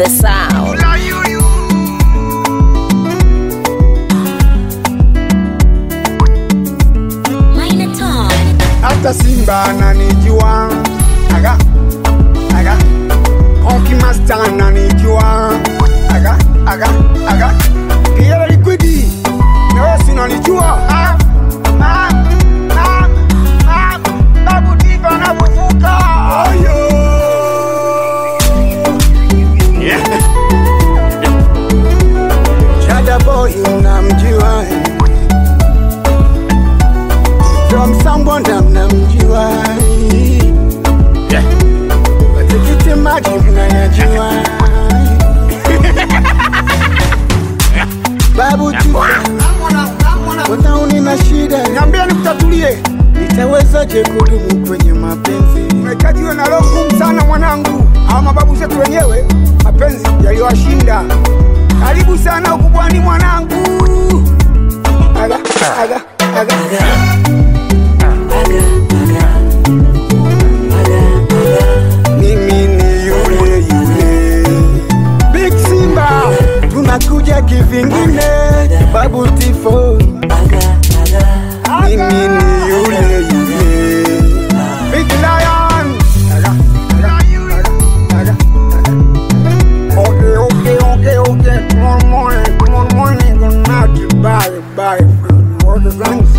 the sound. Minor Tom. hata Simba ananijua aga aga Konki Master ananijua aga aga aga Kiela Liquidi na wewe si unanijua Ah, ah, ah, ah, Babu Diva anavuvuka Ayo Chada boy unamjua from someone mnamjua matikiti maji mnayajua babu watauni na shida niambia nikutatulie nitawezaje kudumu kwenye mapenzi umekajiwe na roho ngumu sana mwanangu hawa mababu zetu wenyewe mapenzi yaliwashinda karibu sana ukubwani mwanangu aga aga aga, aga. mimi ni yule yule Big Simba, tunakuja kivingine, Babu Tifo. Mimi ni yule yule Big Lion. Okay, okay, okay, okay. Tomorrow morning, tomorrow morning, good night. Bye, bye. All the thanks.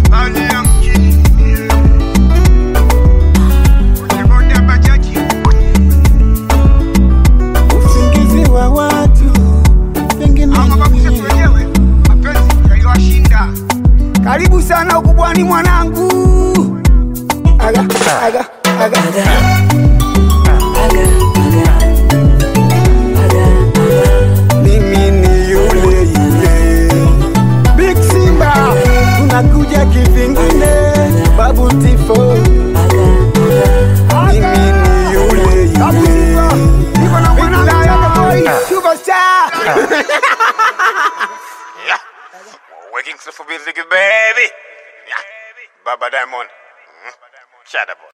usingizi wa watu pengine karibu sana ukubwani mwanangu aga, aga, aga. mimi ni yule yule Big Simba tunakuja kivingine Babu Tifo mimi ni yule yule niko na mwanangu superstar Working for music, baby. Yeah. Baba Diamond. Mm. Shut up.